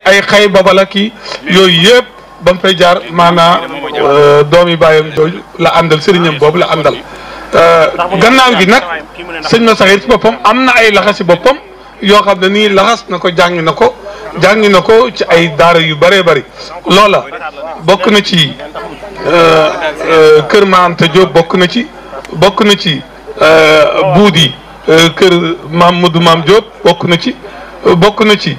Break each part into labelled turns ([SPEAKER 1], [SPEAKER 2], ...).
[SPEAKER 1] ay xay babala kii yooyu yëpp ba mu fay jaar maanaa doomi bàyyam jooju la àndal sëriñam boobu la àndal gannaaw gi nag sëñ ma saxir ci boppam am na ay laxasi boppam yoo xam ne nii laxas na ko jàngi na ko jàngi na ko ci ay daara yu bëree bëri loola bokk na ci kër Ma Anta Diop bokk na ci bokk na ci buudi kër maam Modou Maam Diop bokk na ci bokk na ci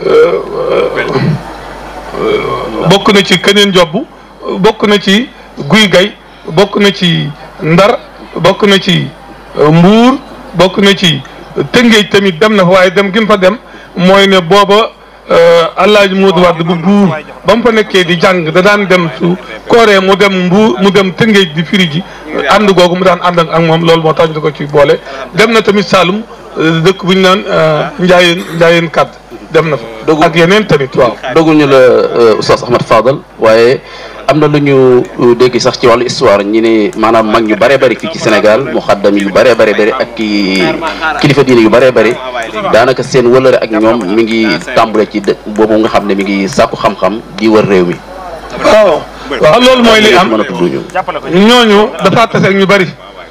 [SPEAKER 1] bokk na ci keneen jobb bokk na ci guy gay bokk na ci ndar bokk na ci mbuur bokk na ci tëngéej tamit dem na fa waaye dem gi mu fa dem mooy ne booba Alaaji Moodu Wàdd bu buur ba mu fa nekkee di jàng da daan dem su kooree mu dem mbuur mu dem tëngéej di firi ji ànd googu mu daan ànd ak moom loolu moo tax ñu ko ci boole dem na tamit Saalum dëkk bu ñu naan Njaayeen Njaayeen kàdd dem na fa ak yeneen tamit waaw
[SPEAKER 2] doguñu la Oustaz Ahmad Fadal waaye am na lu ñu dégg sax ci wàllu histoire ñi ne maanaam mag ñu bëree bëri fii ci Sénégal mu xaddam yu bëree bëri bëri ak ki kilifa diine yu bëree bëri daanaka seen wëlëre ak ñoom mi ngi tàmbale ci dëkk boobu nga xam ne mi ngi sàkku xam-xam di wër réew mi
[SPEAKER 1] waaw waaw loolu mooy li am
[SPEAKER 2] mën a tudd ñu
[SPEAKER 1] ñooñu dafa tase ak ñu bëri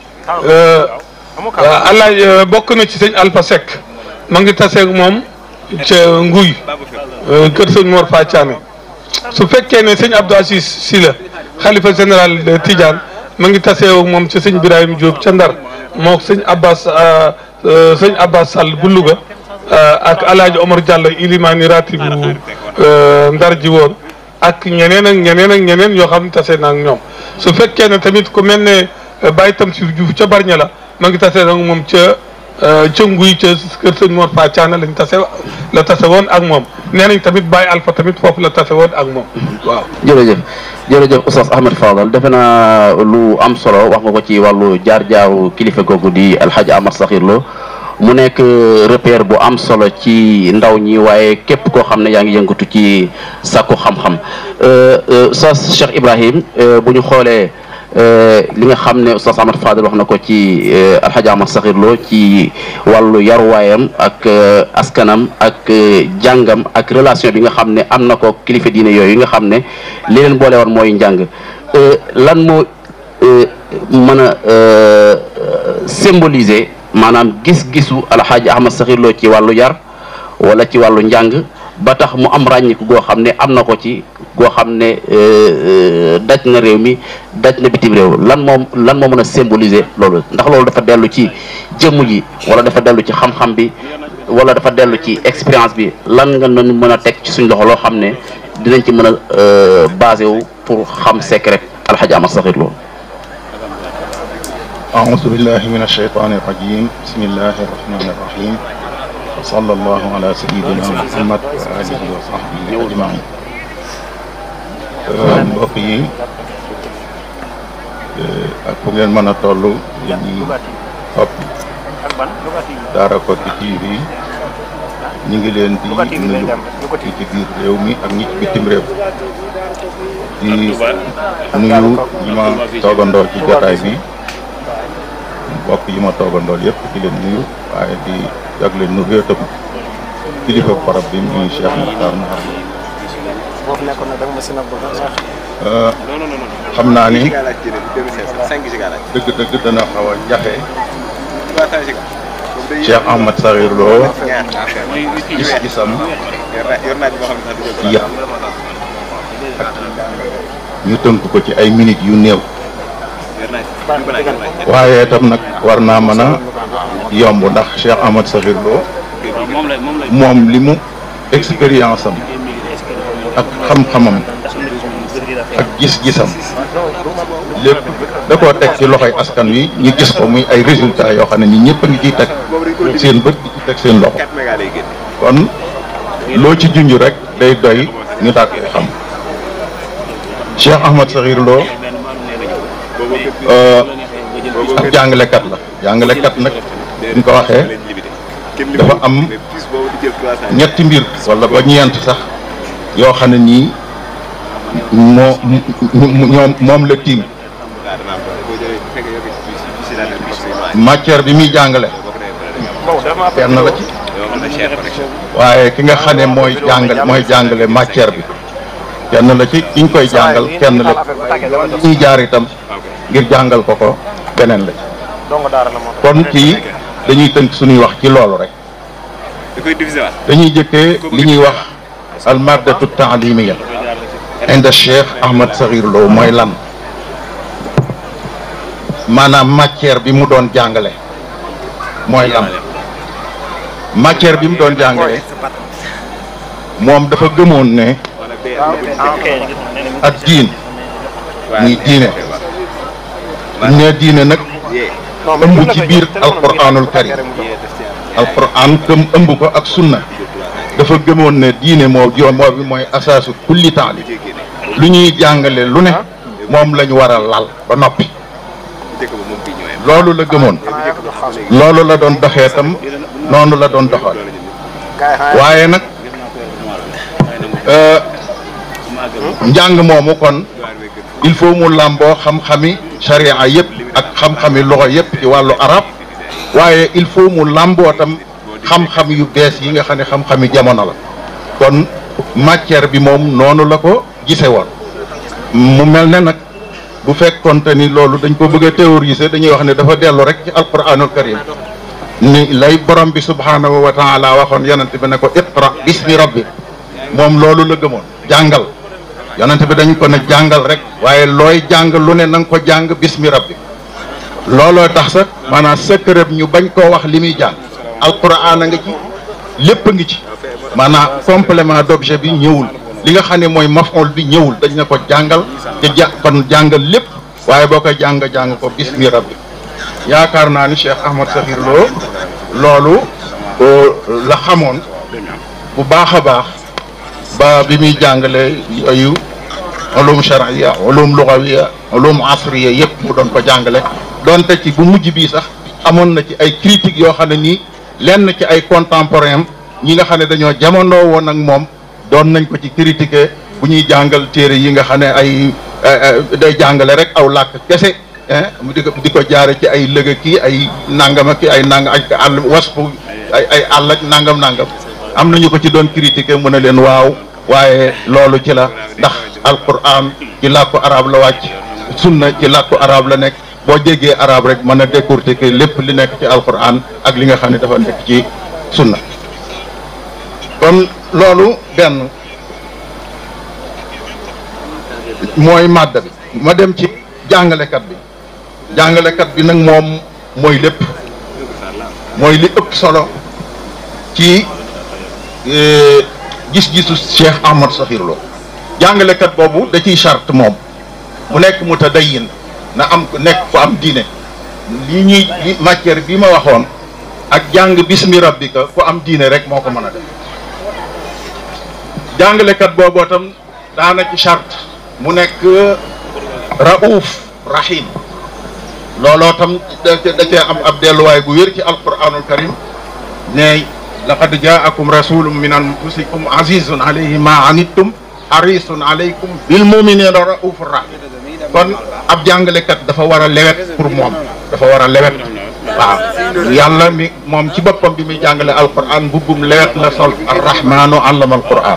[SPEAKER 1] allah bokk na ci sëñ Alpha Seck ma ngi taseeg moom ca nguy kër sëñ Mor Fatiane su fekkee ne sëñ Abdou Aziz Sy la xalifa général de Tidiane ma ngi taseeg moom ca sëñ Birahim Diop ca Ndar moo sëñ Abbas sëñ Abbas Sall bu Louga ak alaaji Omar Diallo ilimaani rati bu Ndar ji woon ak ñeneen ak ñeneen ak ñeneen yoo xam ne tase na ak ñoom su fekkee ne tamit ku mel ne Baye Tamsir Diouf ca Barña la ma ngi tase nag moom ca ca nguy ca kër sëñ Mor Fa Thiana lañ tase la tase woon ak moom nee nañ tamit Baye Alpha tamit foofu la tase woon ak moom waaw.
[SPEAKER 2] jërëjëf jërëjëf Oustaz Ahmad Fadal defe naa lu am solo wax nga ko ci wàllu jaar-jaaru kilifa googu di Alhaji Amar Sakhir Lo mu nekk repère bu am solo ci ndaw ñi waaye képp koo xam ne yaa ngi yëngatu ci sàkku xam-xam Oustaz Cheikh Ibrahim bu ñu xoolee. li nga xam ne Oustaz Ahmad Fadal wax na ko ci Alhaji Amar Sakhir Lo ci wàllu yaruwaayam ak askanam ak jàngam ak relation bi nga xam ne am na ko kilifa diine yooyu nga xam ne li leen boole woon mooy njàng lan moo mën a symboliser maanaam gis-gisu Alhaji Ahmad Sakhir Lo ci wàllu yar wala ci wàllu njàng ba tax mu am ràññiku goo xam ne am na ko ci goo xam ne daj na réew mi daj na bitim réew lan moom lan moo mën a symboliser loolu ndax loolu dafa dellu ci jëmm ji wala dafa dellu ci xam-xam bi wala dafa dellu ci expérience bi lan nga mën mën a teg ci suñ loxo loo xam ne dinañ ci mën a basé wu pour xam secret Alhaji Amar Sakhir Lo
[SPEAKER 3] أعوذ بالله من الشيطان الرجيم بسم الله الرحمن الرحيم وصلى الله على سيدنا محمد وآله وصحبه أجمعين mbokk yi ak fu ngeen mën a toll yéen ñi topp Daara Koki TV ñu ngi leen di nuyu ñi ci biir réew mi ak ñi ci bitim réew di nuyu ñi ma toogandoo ci jotaay bi mbokk yi ma toogandool yëpp di leen nuyu waaye di jagle nuyu tam kilifa barab bi muy Cheikh Mokhtar Mouhar xam naa ni dëgg-dëgg dana xaw a jafe Cheikh Ahmad Sakhir Lo gis-gisam ci yar ak ñu tënk ko ci ay minutes yu néew waaye itam nag war naa mën a yomb ndax Cheikh Ahmad Sakhir Lo moom li mu expérience am ak xam-xamam ak gis-gisam lépp da koo teg ci loxoy askan wi ñu gis ko muy ay résultats yoo xam ne ñi ñëpp a ngi ciy teg seen bët di ci teg seen loxo kon loo ci junj rek day doy ñu daal koy xam Cheikh Ahmad Sakhir Lo ak jàngalekat la jàngalekat nag buñ ko waxee dafa am ñetti mbir wala ba ñeent sax yoo xam ne nii moo ñoom moom la tiim matière bi muy jàngale benn la ci waaye ki nga xam ne mooy jàngal mooy jàngale matière bi kenn la ci kiñ koy jàngal kenn la ñuy jaar itam ngir jàngal ko ko beneen la ci kon kii dañuy tënk suñuy wax ci loolu rek dañuy jëkkee li ñuy wax al maddatu taalimiya inda cheikh ahmad saxir Lo mooy lan maanaam matière bi mu doon jàngale mooy lan matière bi mu doon jàngale moom dafa gëmoon ne ak diin muy diine ne diine nag ëmb ci biir alquranul karim alquran këm ëmb ko ak sunna dafa gëmoon ne diine moo joo moo bi mooy asaasu kulli taali lu ñuy jàngale lu ne moom lañu war a lal ba noppi loolu la gëmoon loolu la doon doxee tam noonu la doon doxal waaye nag njàng moomu kon il faut mu làmboo xam-xami sharia yëpp ak xam-xami loxo yëpp ci wàllu arab waaye il faut mu làmboo tam xam-xam yu bees yi nga xam ne xam-xami jamono la kon matière bi moom noonu la ko gise woon mu mel ne nag bu fekkonte ni loolu dañ ko bëgg a théoriser dañuy wax ne dafa dellu rek ci alquranul karim ni lay borom bi subhanahu wa taala waxoon yonent bi ne ko iqra bismi rabbi moom loolu la gëmoon jàngal yonent bi dañ ko ne jàngal rek waaye looy jàng lu ne na nga ko jàng bismi rabbi looloo tax sax maanaam secret ñu bañ koo wax li muy jàng alquran a nga ci lépp a ngi ci maanaam complément d'objet bi ñëwul li nga xam ne mooy maf'ul bi ñëwul dañ ne ko jàngal te ja kon jàngal lépp waaye boo koy jàng jàng ko bismi rabbi yaakaar naa ni Cheikh Ahmad Sakhir Lo loolu la xamoon bu baax a baax ba bi muy jàngale yooyu ulum shar'iyya ulum lughawiyya ulum asriyya yëpp mu doon ko jàngale donte ci bu mujj bii sax amoon na ci ay critiques yoo xam ne nii lenn ci ay contemporains ñi nga xam ne dañoo jamonoo woon ak moom doon nañ ko ci critiquer bu ñuy jàngal téere yi nga xam ne ay day jàngale rek aw làkk kese mu di ko di ko jaare ci ay lëga kii ay nangama ki ay nangam ay àll wasfu ay ay àll ak nangam nangam am nañu ko ci doon critiquer mu ne leen waaw waaye loolu ci la ndax alquran ci làkku arab la wàcc sunna ci làkku arab la nekk boo jéggee arab rek mën a décortiquer lépp li nekk ci alquran ak li nga xam ne dafa nekk ci sunna kon loolu benn mooy màdda bi ma dem ci jàngalekat bi jàngalekat bi nag moom mooy lépp mooy li ëpp solo ci gis-gisu Cheikh Ahmad Sakhir Lo jàngalekat boobu da ciy charte moom mu nekk mutadayyin na am nekk ku am diine li ñuy li matière bi ma waxoon ak jàng bismi rabbika ku am diine rek moo ko mën a def jàngalekat booboo tam daana ci charte mu nekk raouf rahim looloo tam da cee am ab delluwaay bu wér ci alquranul karim ne laqad jaakum rasulun min anfusikum azizun alayhi ma anittum harisun alaykum bil muminina raufur rahim kon ab jàngalekat dafa war a lewet pour moom dafa war a lewet waaw yàlla mi moom ci boppam bi muy jàngale alquran mbubbum lewet la sol arrahmanu allama alquran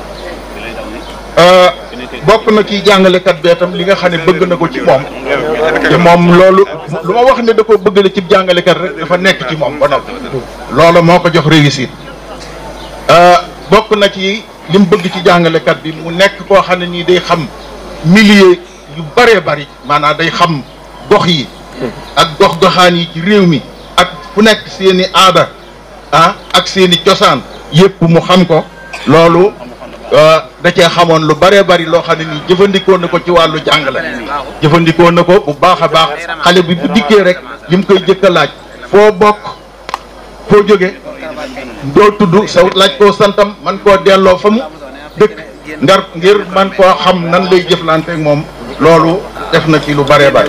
[SPEAKER 3] bokk na ci jàngalekat bee tam li nga xam ne bëgg na ko ci moom te moom loolu lu ma wax ne da ko bëgg la ci jàngalekat rek dafa nekk ci moom ba noppi loolu moo ko jox réussite bokk na ci li mu bëgg ci jàngalekat bi mu nekk koo xam ne nii day xam milieu yu bëree bëri maanaam day xam gox yi ak gox goxaan yi ci réew mi ak fu nekk seeni aada ah ak seeni cosaan yépp mu xam ko loolu da cee xamoon lu bëree bëri loo xam ne nii jëfandikoo na ko ci wàllu jàngale jëfandikoo na ko bu baax a baax xale bi bu dikkee rek li mu koy jëkk a laaj foo bokk foo jóge doo tudd sa laaj koo santam man koo delloo fa mu dëkk ngar ngir man koo xam nan lay jëflanteeg moom loolu def na ci lu bëree bëri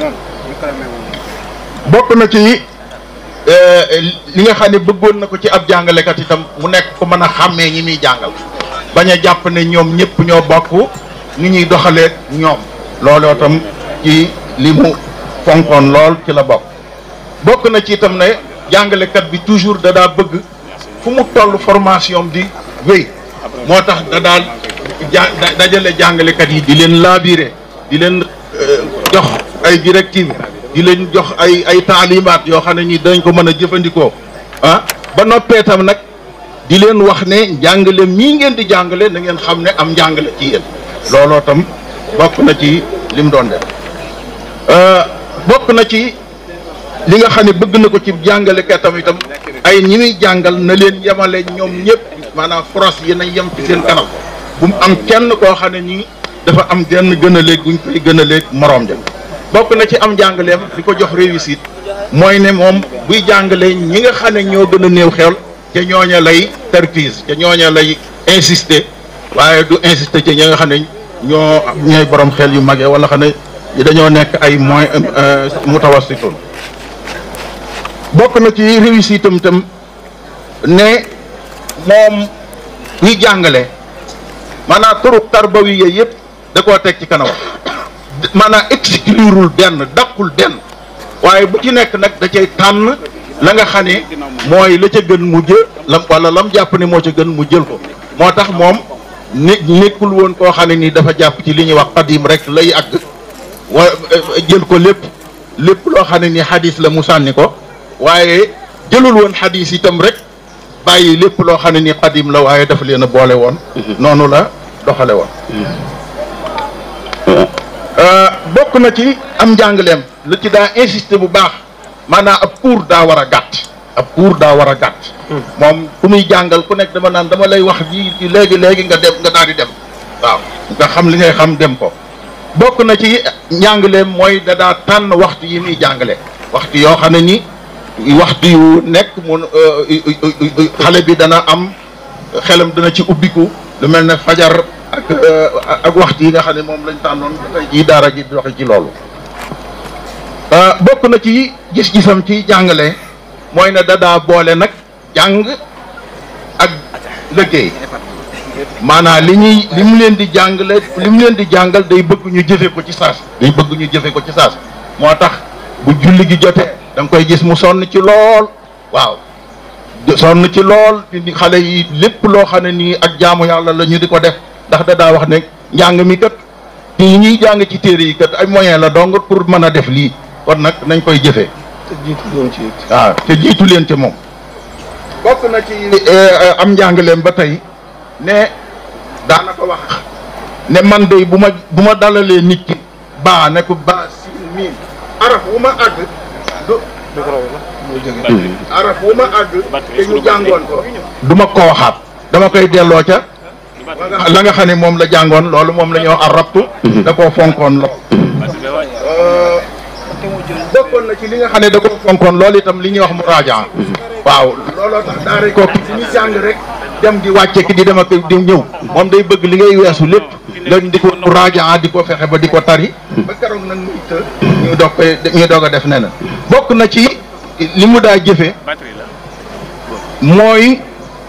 [SPEAKER 3] bokk na ci li nga xam ne bëggoon na ko ci ab jàngalekat itam mu nekk ko mën a xàmmee ñi muy jàngal bañ a jàpp ne ñoom ñëpp ñoo bokk ni ñuy doxalee ñoom looloo tam ci li mu fonkoon lool ci la bokk bokk na ci itam ne jàngalekat bi toujours da daa bëgg fu mu toll formation di wéy moo tax da daal ja dajale jàngalekat yi di leen laabiré di leen jox ay directives di leen jox ay ay taalimaat yoo xam ne ni dañ ko mën a jëfandikoo ah ba noppee tam nag di leen wax ne njàngale mii ngeen di jàngale na ngeen xam ne am njàngale ci yéen looloo tam bokk na ci li mu doon def bokk na ci li nga xam ne bëgg na ko ci jàngalekat itam ay ñi muy jàngal na leen yemale ñoom ñëpp maanaam foros yi nañ yem ci seen kanam bu mu am kenn koo xam ne nii dafa am genn gën a léeg guñ koy gën a léeg moroom ja bokk na ci am jàngaleem di ko jox réussite mooy ne moom buy jàngale ñi nga xam ne ñoo gën a néew xel ca ñooña lay tarkiis ca ñooña lay insister waaye du insister ca ñi nga xam ne ñoo ñooy borom xel yu magee wala xam ne dañoo nekk ay moy mutawassitun bokk na ci réussite am tam ne moom buy jàngale maanaam turuq tarbawi yooyu yëpp da koo teg ci kanam maanaam exclurul benn dàqul benn waaye bu ci nekk nag da cay tànn la nga xam ne mooy la ca gën mu jël lam wala lam jàpp ne moo ca gën mu jël ko moo tax moom ne nekkul woon koo xam ne nii dafa jàpp ci li ñuy wax qadim rek lay àgg wa jël ko lépp lépp loo xam ne nii xadis la mu sànni ko waaye jëlul woon xadis itam rek bàyyi lépp loo xam ne nii qadim la waaye dafa leen a boole woon noonu la doxale woon bokk na ci am njàngaleem lu ci daa insister bu baax maanaam ab cours daa war a gàtt ab cours daa war a gàtt moom ku muy jàngal ku nekk dama naan dama lay wax ji léegi léegi nga dem nga daal di dem waaw nga xam li ngay xam dem ko bokk na ci njàngaleem mooy da daa tànn waxtu yi muy jàngale waxtu yoo xam ne ni waxtu yu nekk mun xale bi dana am xelam dana ci ubbiku lu mel ne fajar ak ak waxtu yi nga xam ne moom lañ tànnoon tey jii daara ji doxe ci loolu bokk na ci gis-gisam ci jàngale mooy ne dadaa boole nag jàng ak liggéey maanaam li ñuy li mu leen di jàngale li mu leen di jàngal day bëgg ñu jëfe ko ci saas day bëgg ñu jëfe ko ci saas moo tax bu julli gi jotee da nga koy gis mu sonn ci lool waaw sonn ci lool di xale yi lépp loo xam ne nii ak jaamu yàlla la ñu di ko def ndax da daa wax ne njàng mi kat yi ñuy jàng ci téere yi kat ay moyen la dong pour mën a def lii kon nag nañ koy jëfee
[SPEAKER 1] te jiitu leen ci it.
[SPEAKER 3] waaw te jiitu leen ci moom bokk na ci am njàngaleem ba tey ne daanaka wax ne man de bu ma bu ma dalalee nit ki baa ne ko baa siin miin araf wu ma àgg du araf wu ma àgg te ñu jàngoon ko du ma ko waxaat dama koy delloo ca la nga xam ne moom la jàngoon loolu moom la ñuy wax arabtu da koo fonkoon la bokkoon na ci li nga xam ne da koo fonkoon loolu itam li ñuy wax muraajaa waaw looloo tax daara ko ki ñu jàng rek dem di wàcce ki di dem ak di ñëw moom day bëgg li ngay weesu lépp nga di ko muraajaa di ko fexe ba di ko tari ba keroog nag muy të ñu doog koy ñu doog a def neneen bokk na ci li mu daa jëfe mooy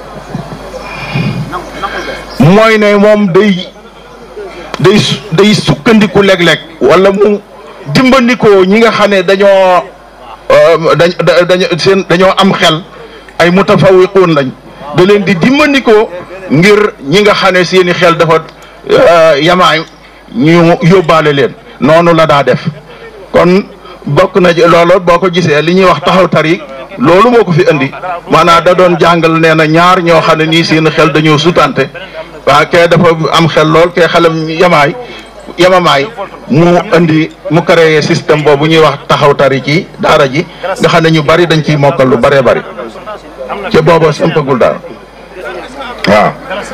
[SPEAKER 3] mooy ne moom day day day sukkandiku léeg-léeg wala mu dimbandikoo ñi nga xam ne dañoo dañ dañ seen dañoo am xel ay mutafawiquun lañ da leen di dimbandikoo ngir ñi nga xam ne seeni xel dafa yamaay ñu yóbbaale leen noonu la daa def kon bokk na ci loolu boo ko gisee li ñuy wax taxaw tari loolu moo ko fi indi maanaam da doon jàngal nee na ñaar ñoo xam ne nii seen xel dañoo sutante waa kee dafa am xel lool kee xelam yamaay yamamaay mu indi mu créé système boobu ñuy wax taxaw tari ci daara ji nga xam ne ñu bari dañ ciy mokkal lu bëree bëri ca booba sampagul daal waaw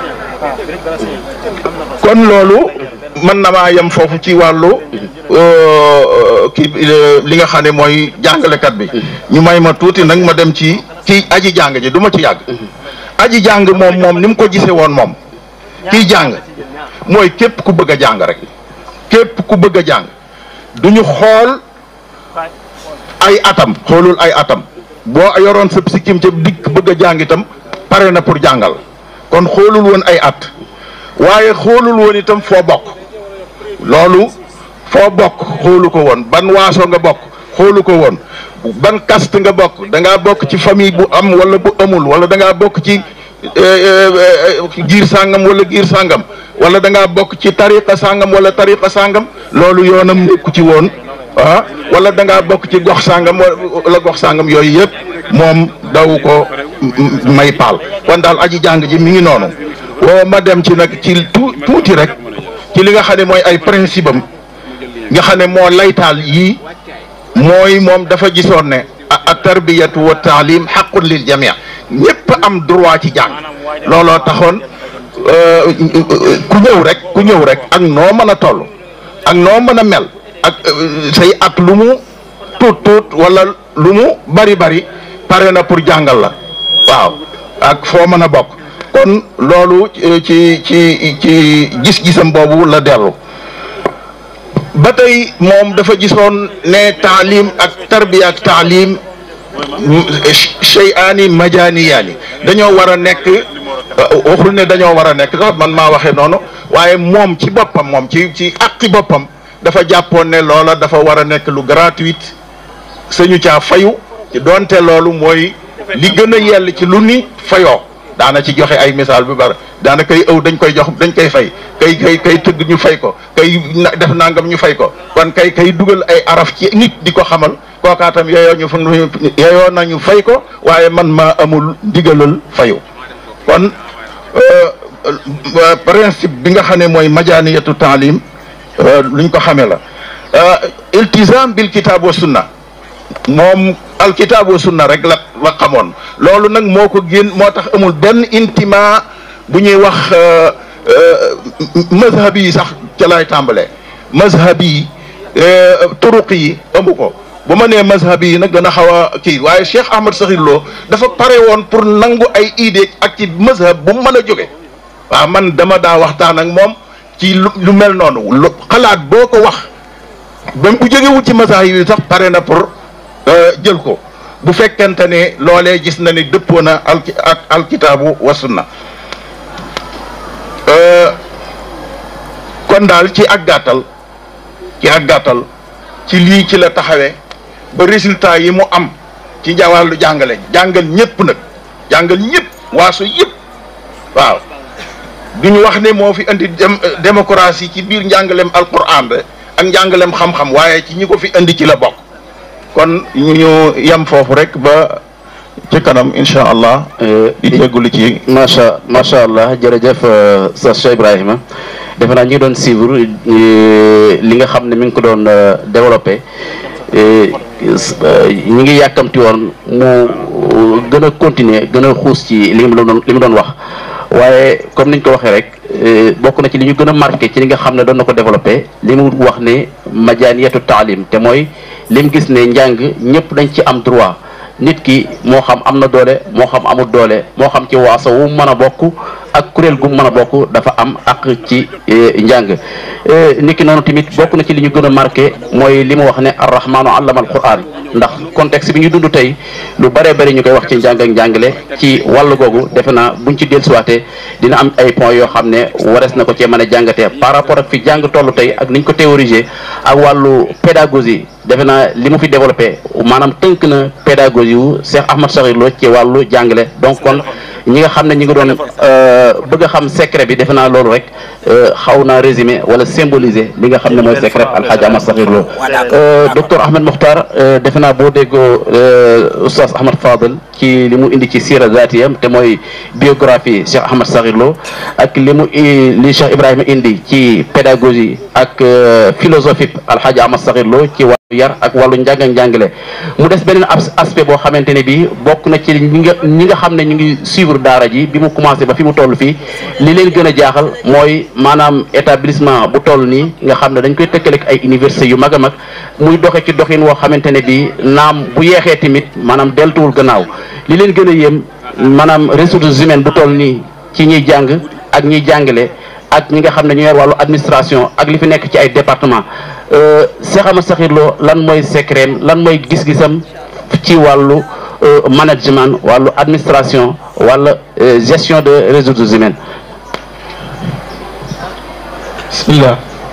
[SPEAKER 3] kon loolu mën na maa yem foofu ci wàllu kii li nga xam ne mooy jàngalekat bi ñu may ma tuuti nag ma dem ci ci aji jàng ji du ma ci yàgg aji jàng moom moom ni mu ko gisee woon moom kiy jàng mooy képp ku bëgg a jàng rek képp ku bëgg a jàng duñu xool ay atam xoolul ay atam boo yoroon sa sikkim ca dikk bëgg a jàng itam pare na pour jàngal kon xoolul woon ay at waaye xoolul woon itam foo bokk loolu foo bokk xoolu ko woon ban waaso nga bokk xoolu ko woon ban caste nga bokk da ngaa bokk ci famille bu am wala bu amul wala da ngaa bokk ci giir sàngam wala giir sàngam wala da ngaa bokk ci tariqa sàngam wala tariqa sàngam loolu yoonam nekku ci woon ah wala da ngaa bokk ci gox sàngam wala gox sàngam yooyu yëpp moom daw ko may paal kon daal aji jàng ji mi ngi noonu woo ma dem ci nag ci tuuti rek ci li nga xam ne mooy ay principe am nga xam ne moo laytaal yii mooy moom dafa gisoon ne a tarbiyatu wa taalim xaqun lil jamii ñëpp am droit ci jàng looloo taxoon ku ñëw rek ku ñëw rek ak noo mën a toll ak noo mën a mel ak say at lu mu tuut tuut wala lu mu bari bari pare na pour jàngal la waaw ak foo mën a bokk kon loolu ci ci ci gis-gisam boobu la dellu ba tey moom dafa gisoon ne taalim ak tarbiya ak taalim shay'aani majaaniyaani dañoo war a nekk waxul ne dañoo war a nekk sax man maa waxee noonu waaye moom ci boppam moom ci ci àqi boppam dafa jàppoon ne loola dafa war a nekk lu gratuite sañu caa fayu ci doonte loolu mooy li gën a yell ci lu ni fayoo daana ci joxe ay misaal bu bari daana kay ëw dañ koy jox dañ koy fay kay kay kay tëgg ñu fay ko kay def nangam ñu fay ko kon kay kay dugal ay araf ci nit di ko xamal kookaatam yeyoo ñu fa yeyoo nañu fay ko waaye man maa amul ndigalal fayu kon principe bi nga xam ne mooy majaaniyatu taalim luñ ko xamee la iltizam bil kitab wa sunna moom alkitab wa sunna rek la la xamoon loolu nag moo ko génn moo tax amul benn intima bu ñuy wax mazhab yi sax ca lay tàmbalee mazhab yi turuq yi amu ko bu ma nee mazhab yi nag dana xaw a kii waaye Cheikh Ahmad Sakhir Lo dafa pare woon pour nangu ay idée ak ci mazhab bu mu mën a jóge waaw man dama daa waxtaan ak moom ci lu mel noonu lu xalaat boo ko wax ba bu jógewul ci mazhab yi sax pare na pour jël ko bu fekkente ne loolee gis na ni dëppoo na al ak alkitaabu wa sunna kon daal ci ak gàttal ci ak gàttal ci lii ci la taxawee ba résultat yi mu am ci wàllu jàngale jàngal ñëpp nag jàngal ñëpp waaso yëpp waaw duñu wax ne moo fi indi démocratie ci biir njàngaleem alquran be ak njàngaleem xam-xam waaye ci ñi ko fi indi ci la bokk kon ñu yem foofu rek ba ci kanam incha allah. di jégalu ci.
[SPEAKER 2] macha macha allah jërëjëf sa Cheikh Ibrahima defe naa ñi ngi doon suivre li nga xam ne mi ngi ko doon développé ñi ngi yàkkamti woon mu gën a continuer gën a xuus ci li mu doon li mu doon wax waaye comme niñ ko waxee rek bokk na ci li ñu gën a marqué ci li nga xam ne doon na ko développé li mu wax ne majaaniyatu taalim te mooy lim gis ne njàng ñëpp dañ ci am droit nit ki moo xam am na doole moo xam amul doole moo xam ci waaso wu mën a bokk ak kuréel gu mën a bokk dafa am ak ci njàng nit ki noonu tamit bokk na ci li ñu gën a marqué mooy li mu wax ne arrahmaanu allama alquran ndax contexte bi ñu dund tey lu bëree bëri ñu koy wax ci njàng ak njàngale ci wàllu googu defe naa buñ ci dellusiwaatee dina am ay points yoo xam ne warees na ko cee mën a jàngatee par rapport ak fi jàng toll tey ak niñ ko théoriser ak wàllu pédagogie defe naa li mu fi développé maanaam tënk na pédagogie wu Cheikh Ahmad Sakhir Lo ci wàllu jàngale donc kon ñi nga xam ne ñi ngi doon bëgg a xam secret bi defe naa loolu rek xaw naa résumé wala symboliser li nga xam ne mooy secret Alhaji Ahmad Sakhir Lo docteur Ahmed Mokhtar defe naa boo déggoo oustaz Ahmad Fadel ci li mu indi ci sira zatiyam te mooy biographie Cheikh Ahmad Sakhir Lo ak li mu li Cheikh Ibrahima indi ci pédagogie ak philosophie Alhaji Ahmad Sakhir Lo ci wàllu yar ak wàllu njàng ak njàngale mu des beneen aspect boo xamante ne bii bokk na ci ñi nga ñi nga xam ne ñu ngi suivre daara ji bi mu commencé ba fi mu toll fii li leen gën a jaaxal mooy maanaam établissement bu toll nii nga xam ne dañ koy tëkkale ak ay université yu mag a mag muy doxe ci doxin woo xamante ne bii naam bu yeexee tamit maanaam deltuwul gannaaw li leen gën a yéem maanaam ressources humaines bu toll nii ci ñiy jàng ak ñiy jàngale ak ñi nga xam ne ñu yor wàllu administration ak li fi nekk ci ay département Cheikh Ahmad Sakhir Lo lan mooy secret lan mooy gis-gisam ci wàllu management wàllu administration wala gestion de ressources humaines
[SPEAKER 1] bismillah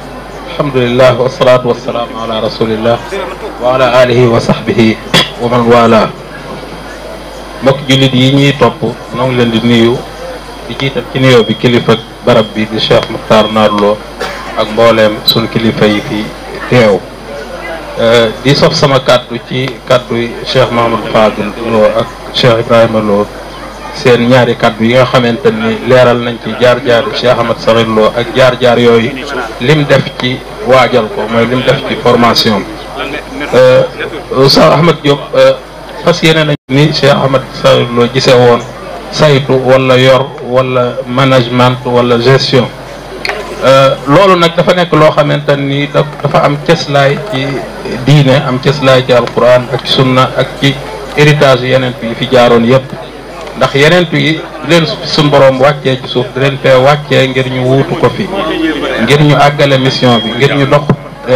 [SPEAKER 4] alhamdulillah wasalaatu wasalaamu ala rasulillah wa ala alihi wa sahbihi wa man wala mbokk jullit yi ñuy topp noo ngi leen di nuyu di jiital ci nuyoo bi kilifa barab bi di Cheikh Muxtaar Naarlo ak mbooleem sun kilifa yi fi teew di sof sama kàddu ci kàddu Cheikh Mahamadou Fadil Lo ak Cheikh Ibrahima Lo seen ñaari kàddu yi nga xamante ni leeral nañ ci jaar-jaar Cheikh Ahmad Sakhir Lo ak jaar-jaar yooyu lim def ci waajal ko mooy lim def ci formation Oustaz Ahmad Diop fas yéene nañ ni Cheikh Ahmad Sakhir Lo gisee woon saytu wala yor wala management wala gestion loolu nag dafa nekk loo xamante ni dafa am cëslaay ci diine am cëslaay ci alquran ak sunna ak ci héritage yeneen yi fi jaaroon yépp ndax yeneen yi leen suñ borom wàccee ci suuf di leen fee wàccee ngir ñu wuutu ko fi ngir ñu àggale mission bi ngir ñu dox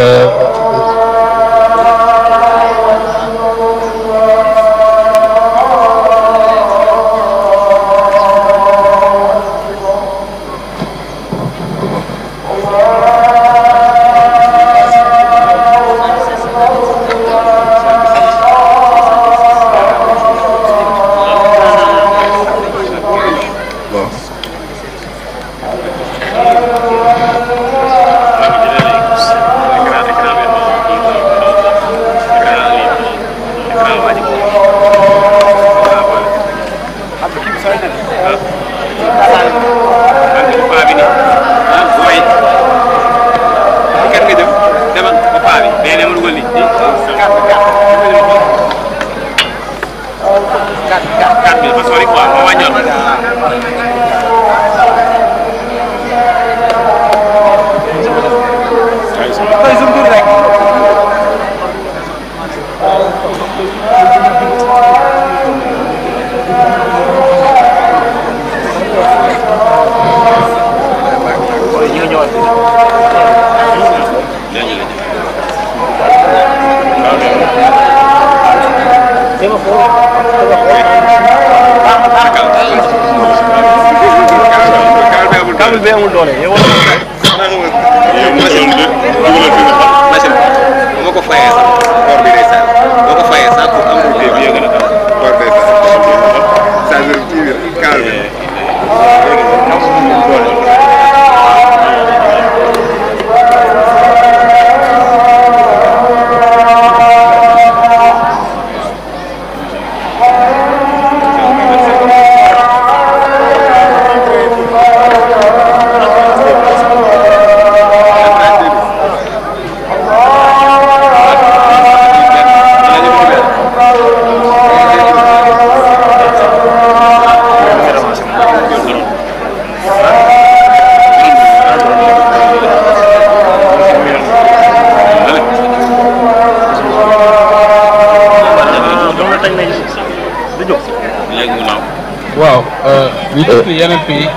[SPEAKER 4] waaw ñu gis ni yeneen yi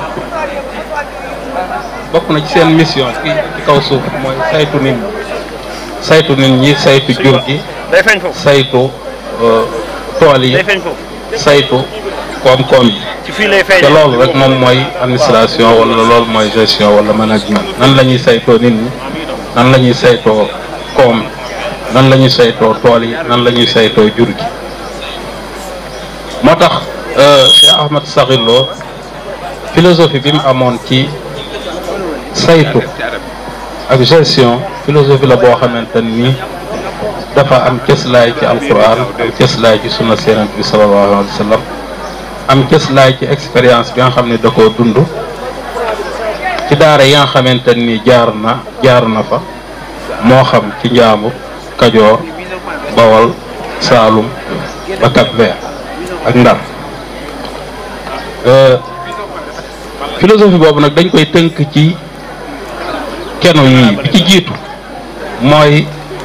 [SPEAKER 4] bokk na ci seen mission ci ci kaw suuf mooy saytu nit ñi saytu nit ñi saytu jur gi saytu tool yi saytu koom-koom yi te loolu rek moom mooy administration wala loolu mooy gestion wala management nan la ñuy saytoo nit ñi nan la ñuy saytoo koom nan la ñuy saytoo tool yi nan la ñuy saytoo jur gi moo tax Cheikh Ahmad Sakhir Lo philosophie bi mu amoon ci saytu ak gestion philosophie la boo xamante ni dafa am cëslaay ci alquran am cëslaay ci sunna Yonent bi sallallahu alayhi wa sallam am cëslaay ci expérience bi nga xam ne da koo dund ci daara yi nga xamante ni jaar na jaar na fa moo xam ci Njaambur Kajoor Bawol Saalum ba Cap-Vert ak Ndar philosophie boobu nag dañ koy tënk ci keno yii bi ci jiitu mooy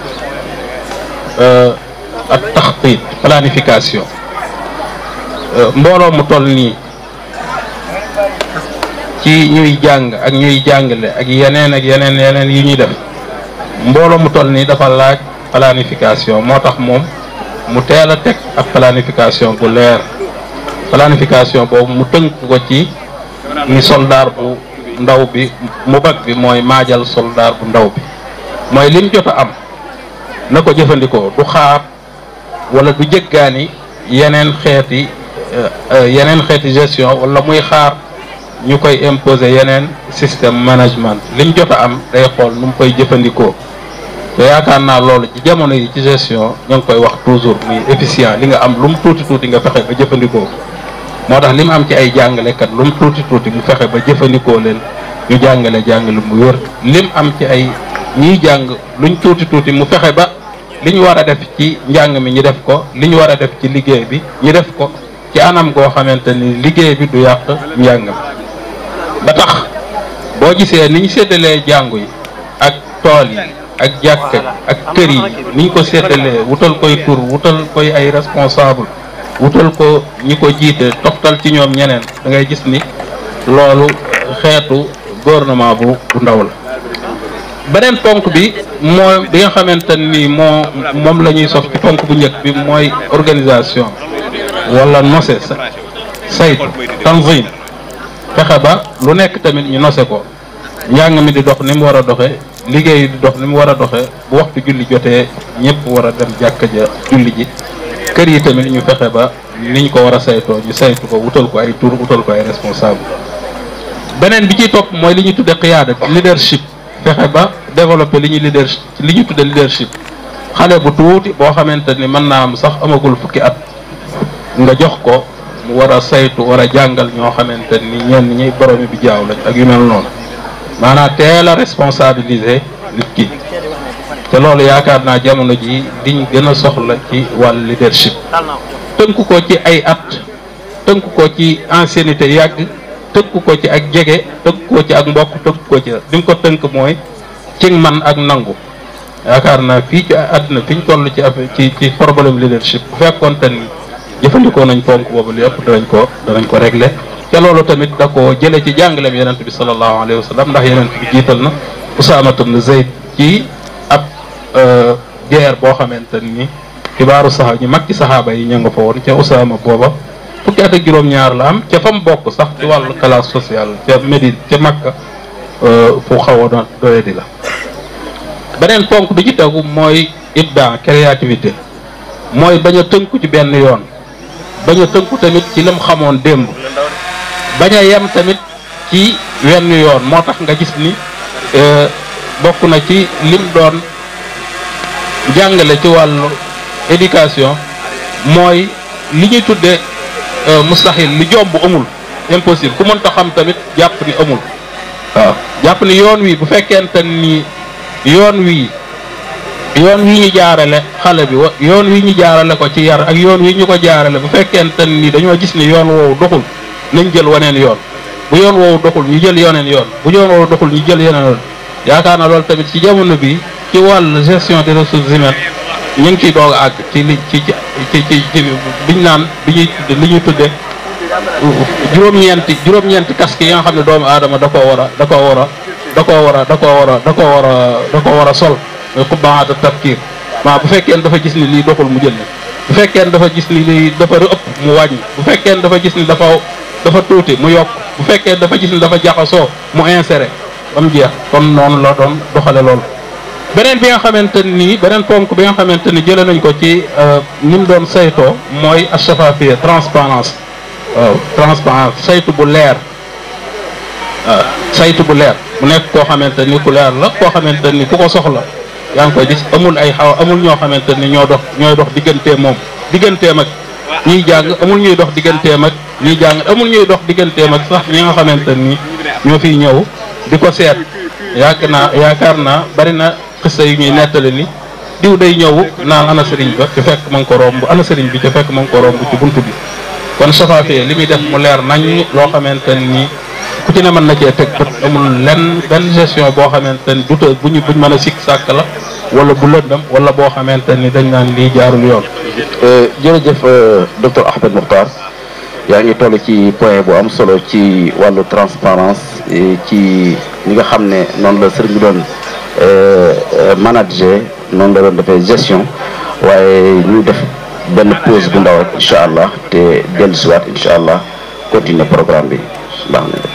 [SPEAKER 4] ak taxtit planification mbooloo mu toll nii ci ñuy jàng ak ñuy jàngale ak yeneen ak yeneen yeneen yu ñuy def mbooloo mu toll nii dafa laaj planification moo tax moom mu teel a teg ak planification bu leer planification boobu mu tënk ko ci ni soldaar bu ndaw bi mu bag bi mooy maajal soldaar bu ndaw bi mooy lim jot a am na ko jëfandikoo du xaar wala du jëggaani yeneen xeeti yeneen xeeti gestion wala muy xaar ñu koy imposer yeneen système management lim jot a am day xool nu mu koy jëfandikoo te yaakaar naa loolu ci jamono yi ci gestion ñu ngi koy wax toujours muy efficient li nga am lu mu tuuti tuuti nga fexe ba jëfandikoo moo tax li mu am ci ay jàngalekat lu mu tuuti tuuti mu fexe ba jëfandikoo leen ñu jàngale jàngale mu wér lim am ci ay ñiy jàng luñ tuuti tuuti mu fexe ba li ñu war a def ci njàng mi ñu def ko li ñu war a def ci liggéey bi ñu def ko ci anam goo xamante ni liggéey bi du yàq njàng mi ba tax boo gisee ni ñu séddalee jàngu yi ak tool yi ak jàkka ak kër yi ni ñu ko séddalee wutal koy tur wutal koy ay responsable wutal ko ñi ko jiite toftal ci ñoom ñeneen da ngay gis ni loolu xeetu gouvernement bu bu ndaw la beneen ponk bi moo bi nga xamante ni moo moom la ñuy sof ci ponk bu njëkk bi mooy organisation wala nose saytu tanzim fexe ba lu nekk tamit ñu nose ko njàng mi di dox ni mu war a doxe liggéey di dox ni mu war a doxe bu waxtu julli jotee ñëpp war a dem jàkka ja julli ji kër yi tamit ñu fexe ba niñ ko war a saytoo ñu saytu ko wutal ko ay tur wutal ko ay responsable beneen bi ci topp mooy li ñu tudde qiyaada leadership fexe ba développer li ñuy leadership li ñu tudde leadership xale bu tuuti boo xamante ni mën naa am sax amagul fukki at nga jox ko mu war a saytu war a jàngal ñoo xamante ni ñenn ñi boromi bi jaaw lañ ak yu mel noonu maanaam teel a responsabiliser nit ki te loolu yaakaar naa jamono ji liñ gën a soxla ci wàllu leadership tënku ko ci ay at tënku ko ci ancienneté yàgg tënku ko ci ak jege tënku ko ci ak mbokk tënku ko ci li mu ko tënk mooy ci man ak nangu yaakaar naa fii ci àdduna fi ñu toll ci affaire ci ci problème leadership bu fekkoon te ni jëfandikoo nañ ponk boobu li ëpp danañ ko danañ ko régler te loolu tamit da ko jële ci jàngaleem yonent bi sallallahu alayhi wa sallam ndax yonent bi jiital na Usaama ibn Zayd ci ab guerre boo xamante ni xibaaru saxa ñu mag ci saxaaba yi ña nga fa woon ca Usaama booba fukki at ak juróom-ñaar la am ca fa mu bokk sax ci wàllu classe sociale ca Médine ca Makka fu xaw a doye di la beneen ponk bi ci tegu mooy ibda créativité mooy bañ a tënku ci benn yoon bañ a tënku tamit ci lim xamoon démb bañ a yem tamit ci wenn yoon moo tax nga gis ni bokk na ci lim doon jàngale ci wàllu éducation mooy li ñuy tudde mustahil li jomb amul impossible ku mënta xam tamit jàpp ni amul waaw jàpp ni yoon wi bu fekkente ni yoon wi yoon wi ñu jaarale xale bi yoon wi ñu jaarale ko ci yar ak yoon wi ñu ko jaarale bu fekkente ni dañoo gis ni yoon woowu doxul nañ jël waneen yoon bu yoon woowu doxul ñu jël yoneen yoon bu yoon woowu doxul ñu jël yeneen yoon yaakaar na loolu tamit ci jamono bi ci wàllu gestion des ressources humaines ñu ngi ciy doog a àgg ci li ci ci ci ci biñ naan bi ñuy tudde li ñuy tudde juróom-ñeenti juróom-ñeenti casque yi nga xam ne doomu aadama da koo war a da koo war a da koo war a da koo war a da koo war a da koo war a sol mais xubbaata tafkiir maa bu fekkee dafa gis ni lii doxul mu jël bu fekkee dafa gis ni lii dafa ëpp mu wàññi bu fekkee dafa gis ni dafa dafa tuuti mu yokk bu fekkee dafa gis ni dafa jaxasoo mu inséré ba mu jeex kon noonu la doon doxale loolu beneen bi nga xamante ni beneen ponk bi nga xamante ni jëlee nañ ko ci ni mu doon saytoo mooy ashafafia transparence waaw transparence saytu bu leer waaw saytu bu leer mu nekk koo xamante ni ku leer la koo xamante ni ku ko soxla yaa ngi koy gis amul ay xaw amul ñoo xamante ni ñoo dox ñooy dox digganteem moom digganteem ak ñiy jàng amul ñuy dox digganteem ak ñiy jàng amul ñuy dox digganteem ak sax ñi nga xamante ni ñoo fiy ñëw di ko seet yaakaar naa yaakaar naa bari na xista yu ñuy nettali ni diw day ñëw naan ana sëriñ ba ci fekk ma ngi ko romb ana sëriñ bi ci fekk ma ngi ko romb ci buntu bi kon safaafee li muy def mu leer nañ loo xamante ni ku ci ne mën na cee teg bët amul lenn benn gestion boo xamante ni du bu ñu buñ mën a sikk sàkk la wala bu lëndam wala boo xamante ni dañ naan lii jaarul yoon.
[SPEAKER 2] jërëjëf docteur Ahmed Mokhtar yaa ngi toll ci point bu am solo ci wàllu transparence ci ñi nga xam ne noonu la sëriñ bi doon manager noonu la doon defee gestion waaye ñu def benn pause bu ndaw rek incha allah te dellusiwaat incha allah continuer programme bi baax na.